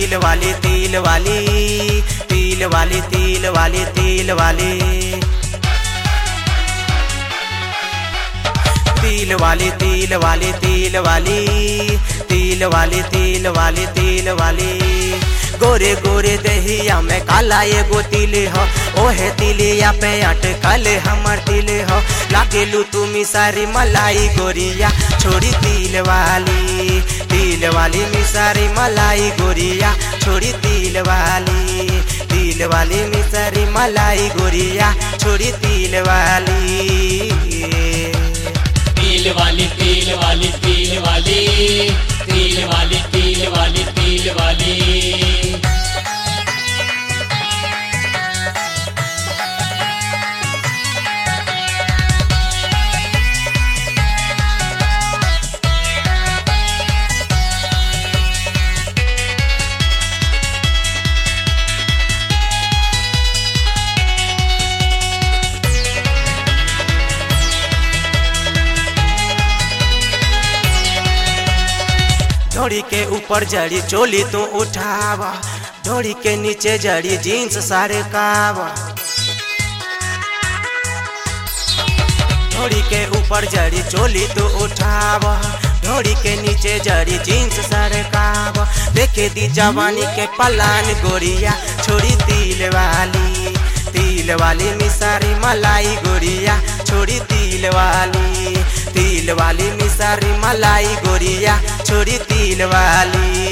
तिल वाली तिल वाली तिल वाली तिल वाली तिल वाली तिल वाली तिल वाली तिल वाली तिल वाली तिल वाली तिल वाली गोरे गोरे दहिया में काला एगो तिल हो ओहे तिलिया पे अटकल हमर तिल हो लागेलू तुमी सारी मलाई गोरिया छोड़ी तिल वाली तिल वाली मिसारी मलाई गोरिया छोड़ी तिल वाली तिल वाली मिसारी मलाई गोरिया छोड़ी तिल वाली तिल वाली तिल वाली तिल वाली तिल वाली तिल वाली तिल वाली ढोड़ी के ऊपर जड़ी चोली तू उठावा ढोड़ी के नीचे जड़ी जीन्स सारे कावा ढोड़ी के ऊपर जड़ी चोली तू उठावा ढोड़ी के नीचे जड़ी जीन्स सारे कावा देखे दी जवानी के पलान गोरिया छोड़ी तिल वाली तिल वाली मिसारी मलाई गोरिया छोड़ी तिल वाली तिल वाली मिसारी मलाई गोरिया छोड़ी तिल वाली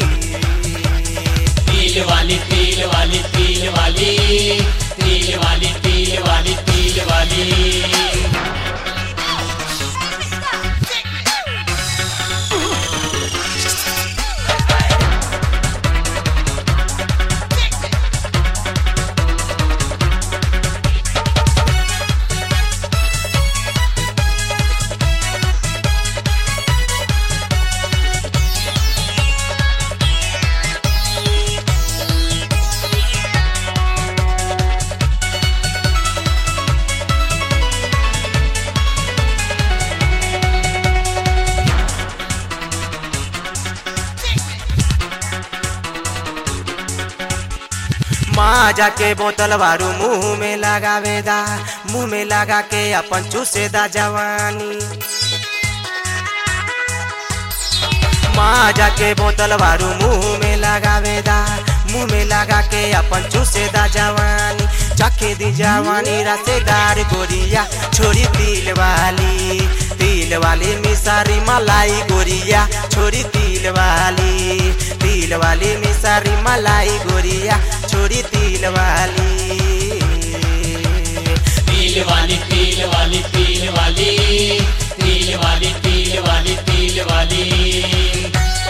तिल वाली तिल वाली तिल वाली तिल वाली तिल वाली तिल वाली माँ जाके बोतल बारू मुंह में लगावेदा मुंह में लगा के अपन चूसेदा जवानी माँ जाके बोतल बारू मुंह में लगावेदा मुंह में लगा के अपन चूसेदा जवानी चखे दी जवानी रसेदार गोरिया छोरी तिल वाली तिल वाली मिसारी मलाई गोरिया छोरी तिल वाली तिल वाली मिसारी मलाई गोरिया छोरी तिल वाली तिल वाली तिल वाली तिल वाली तिल वाली तिल वाली तिल वाली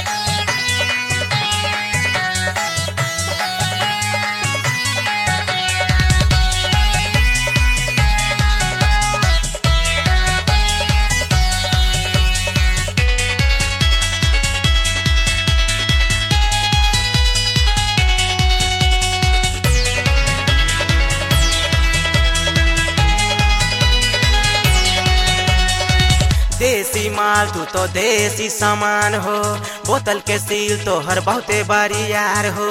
देसी माल तू तो देसी सामान हो बोतल के सील तो हर बहुते बारी यार हो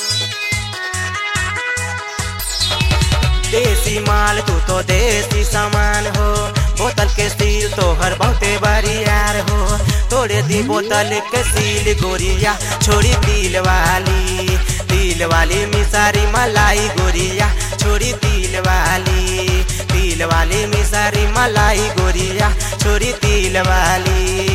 देसी माल तू तो देसी सामान हो बोतल के सील तो हर बहुते बारी यार हो तोड़े दी बोतल के सील गोरिया छोड़ी तिल वाली तिल वाली मिसारी मलाई गोरिया छोड़ी तिल वाली तिल वाली मिसारी मलाई गोरिया छोड़ी तिल वाली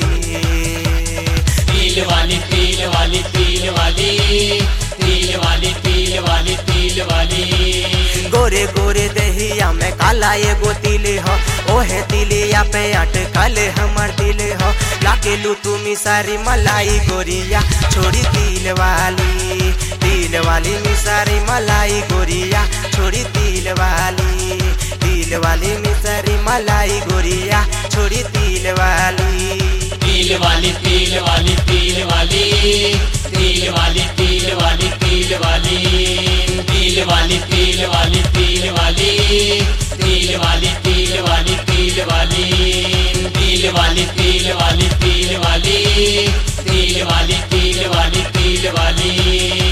तिल वाली तिल वाली तिल वाली तिल वाली तिल वाली तिल वाली गोरे गोरे दहिया में काला एगो तिल हो ओहे तिलिया पे अटकल हमर दिल हो लाकेलू तुमी सारी मलाई गोरिया छोड़ी तिल वाली तिल वाली मिसारी मलाई गोरिया छोड़ी तिल वाली तिल वाली मिसारी मलाई गोरिया छोड़ी तिल वाली तिल वाली तिल वाली तिल वाली तिल वाली तिल वाली तिल वाली तिल वाली तिल वाली तिल वाली तिल वाली तिल वाली तिल वाली तिल तिल वाली तिल वाली तिल वाली तिल वाली तिल वाली तिल वाली